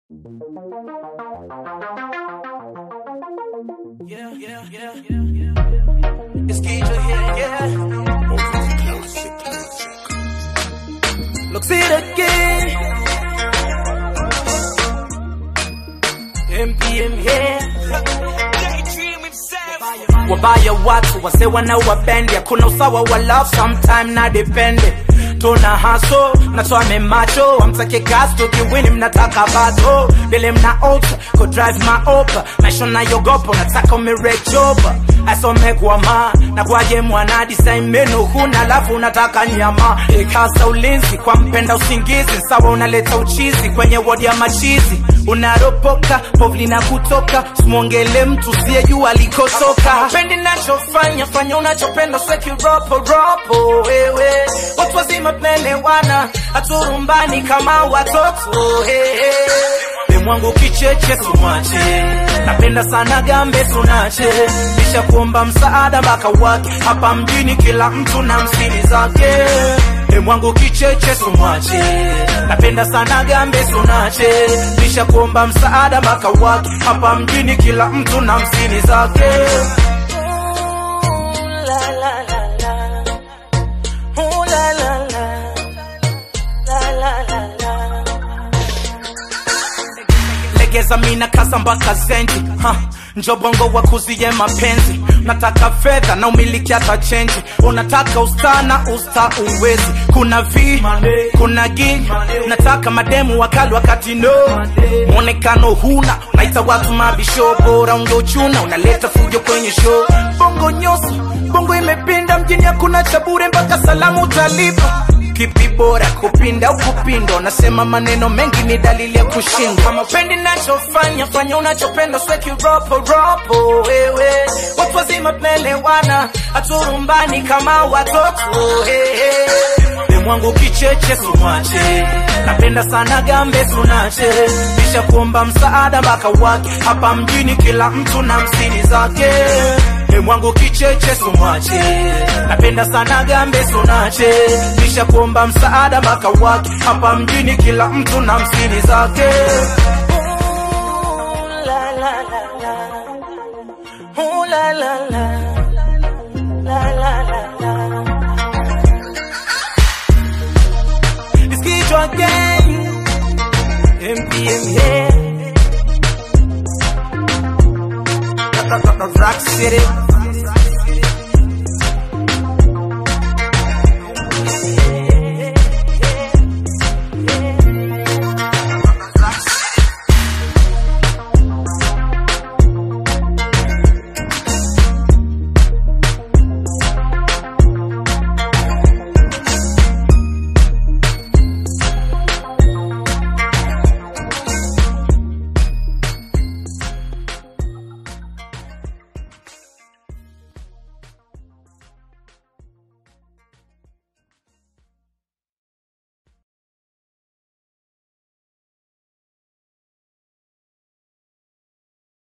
Yeah, yeah, yeah, yeah, yeah. It's Keisha here, yeah. Look, see it again. MPM here. Wabaya watu wase wanawapendi, hakuna usawa wa love, sometime na depende tuna haso mnatoa memacho amtake gas tukiwini mnataka bato vile mna alter ko drive maopa maisha nayogopa nataka umerejoba asome kwa ma na kwaje mwana design meno huna alafu unataka nyama ikasa ulinzi kwa mpenda usingizi sawa unaleta uchizi kwenye wodi ya machizi unaropoka povli na kutoka simwongele mtu siyejua alikotoka pendi nachofanya fanya unachopenda sekiroporopo wewe watu wazima tunaelewana haturumbani kama watoto hey, hey. Demwangu kicheche sumache napenda sana gambe sunache kisha kuomba msaada mpaka wake hapa mjini kila mtu na msini zake Demwangu kicheche sumwache napenda sana gambe sunache kisha kuomba msaada mpaka wake hapa mjini kila mtu na msini zake la, la, la, la. Ooh, la, la, la. La, la, la, la. legeza mina kaza mpaka zenji ha. njobongo wa kuzie mapenzi nataka fedha na umiliki hata chenji unataka ustana usta uwezi kuna v kuna gi nataka mademu wakali wakati no mwonekano huna naita watu mabisho bora ungeuchuna unaleta fujo kwenye show bongo nyoso bongo imepinda mjini hakuna cha bure mpaka salamu utalipa kipi bora kupinda au kupindwa nasema maneno mengi ni dalili ya kushindwa kama upendi nachofanya fanya unachopenda sweki ropo ropo wewe watu wazima tunaelewana haturumbani kama watoto hey, hey. demwangu kicheche sumwache napenda sana gambe sunache kisha kuomba msaada mpaka wake hapa mjini kila mtu na msini zake demwangu kicheche sumwache napenda sana gambe sunache kisha kuomba msaada mpaka wake hapa mjini kila mtu na msini zake Ooh, la, la, la, la. Ooh, la, la, la. La, la, la, la. It's Kichwa Gang. MPM here. Rock City.